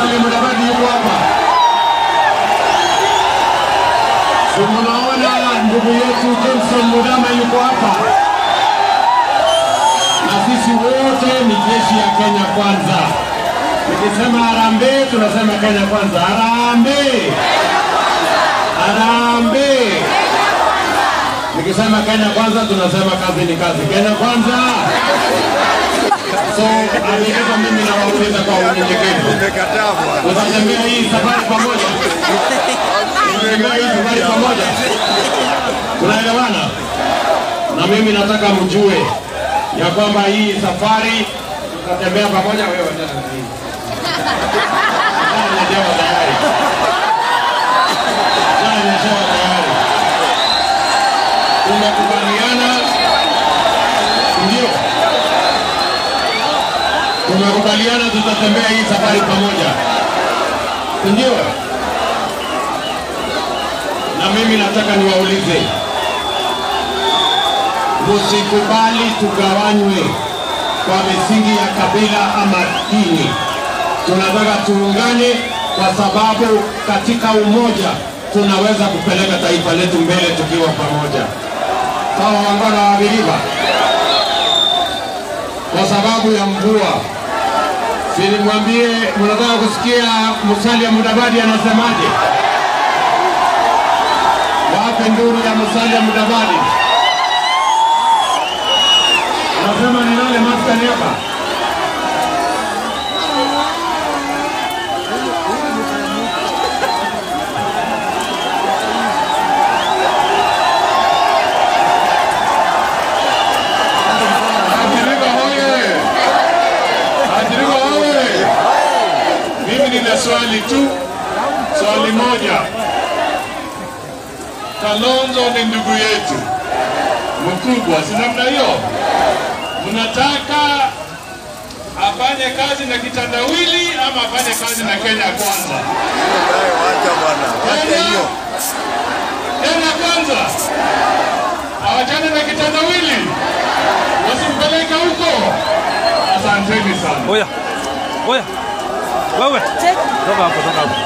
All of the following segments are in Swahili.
Musalia Mudavadi yuko hapa. Si mnaona ndugu yetu Johnson Mudama yuko hapa, na sisi wote ni jeshi ya Kenya Kwanza. Nikisema harambee, tunasema Kenya Kwanza. Harambee, harambee. Nikisema Kenya Kwanza, tunasema kazi ni kazi. Kenya Kwanza. So amiliza mimi nawauliza kwa unyenyekevu, Umekataa bwana. tutatembea hii safari pamoja, tutatembea hii safari pamoja, tunaelewana? Na mimi nataka mjue ya kwamba hii safari tutatembea pamoja. Wewe wachana na hii Wachana na jawa tayari, wachana na jawa tayari, tumekubaliana, ndio tumekubaliana tutatembea hii safari pamoja, si ndio? Na mimi nataka niwaulize, msikubali tugawanywe kwa misingi ya kabila ama dini. Tunataka tuungane, kwa sababu katika umoja tunaweza kupeleka taifa letu mbele tukiwa pamoja. Sawa, wangwana wa Biriba? kwa sababu ya mvua. Sinimwambie, mnataka kusikia Musalia Mudavadi anasemaje? Wape nduru ya Musalia Mudavadi. Nasema nilale maskani hapa. Ajiriba hoye! Ajiriba hoye! Mimi nina swali tu, swali moja. Kalonzo ni ndugu yetu mkubwa, si namna hiyo? Mnataka afanye kazi na kitandawili ama afanye kazi na Kenya Kwanza? Naye wacha bwana. Wacha hiyo. Kenya Kwanza awachane na kitandawili, wasimpeleke huko. Asanteni sana. Oya, oya, wewe toka hapo, toka hapo.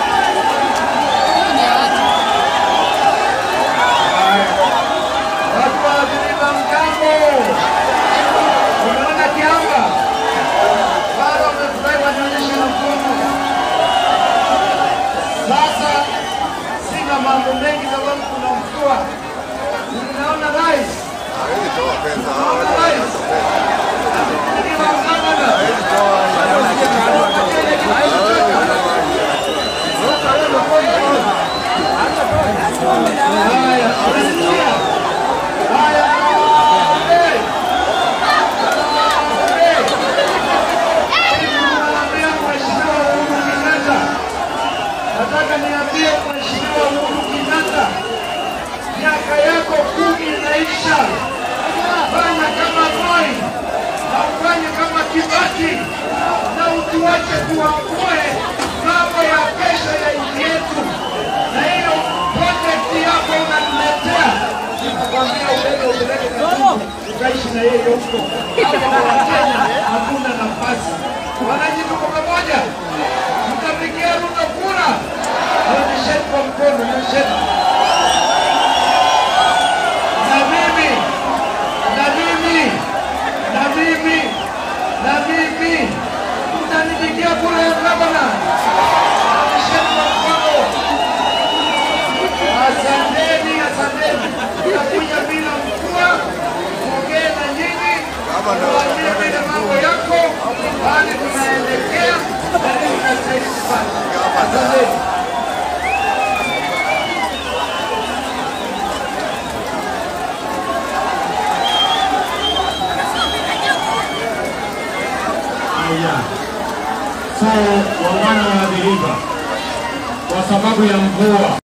Watu wa Ziriba mgambo, umeona kiamba bado wamefurahi, wanaonyesha na mkono. Sasa sina mambo mengi, sababu kuna mvua. Unaona rais, Hawezi toa pesa. unaona rais Ziriba mgambo na haya, unasikia? Haya, hey! Naambia Mheshimiwa Uhuru Kenyatta, nataka niambie Mheshimiwa Uhuru Kenyatta, miaka yako kumi inaisha. Fanya kama Moi na ufanye kama Kibaki na utuache tuamue mambo ya kesho ya nchi yetu, na hiyo project yako unaniletea nitakwambia ubebe upeleke Kasumu ukaishi na yeye huko. Hapo Wakenya hakuna nafasi. Wananchi tuko pamoja, mtapigia Ruto kura. Nyonyesheni kwa mkono, nyonyesheni. Na mimi na mimi na mimi na mimi mtanipigia kura ya gavana. Nyonyesheni kwa mkono. Asanteni, asanteni. Tutakuja bila mvua, tuongee na nyinyi, tuambie vile mambo yako, hali tunaelekea na nini tunastahili kufanya. Asanteni. Haya. So, wangwana wa Dhiriba, kwa sababu ya mvua